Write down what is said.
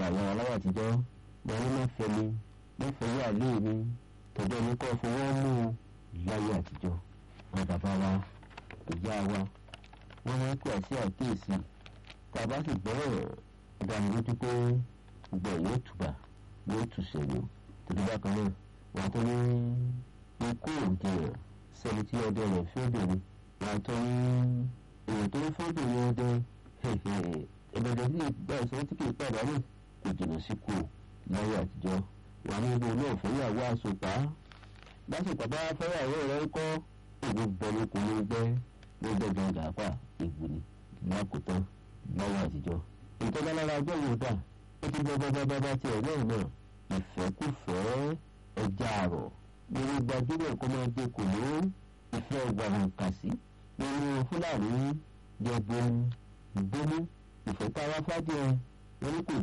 àyà aláwọ̀ àtijọ́ wọn ní mẹ́fẹ́ mi mẹ́fẹ́ yà lé mi tọ́jọ́ ní kọ́ fọwọ́ mú un láyé àtijọ́ wọn bàbá wa ìyá wa wọn máa ń pè àṣẹ àkíyèsí tá a bá sì gbọ́rọ̀ ìdánilójú pé gbogbo ẹ̀ yóò tùbà yóò tùṣẹ̀ ni tòbí bákan náà wọn tó ní ikú òǹdíyàn sẹ́ni tí ọdẹ rẹ̀ fi obìnrin wọn tó ní èèyàn tó ń fọ́bìnrin ọdẹ ẹ̀ẹ́dẹ̀dẹ̀ tí ìgbà ìṣòro tí kì í pàdánù kò jìnnà sí kù láyé àtijọ́ wà ní ibo náà fẹ́yàwó àsopá lásìkò bá fẹ́yàwó rẹ̀ ń kọ́ èmi bọ́lú kò ló gbẹ́ ló gbẹ́ gan gàápà ìgbò ni lákòótán láyé àtijọ́ ìtọ́jà lára ọjọ́ yóò dà ó ti gbọ́ bábá bá tiẹ̀ náà náà ìfẹ́kùfẹ́ ẹja àrọ̀ lórí gbajúmọ̀ kó máa dé kò ló ìfẹ́ wàhùnkàsí nínú fúlàní jẹ bomu bomu ìfẹ́ táwa fàjẹ́ wọn ní kò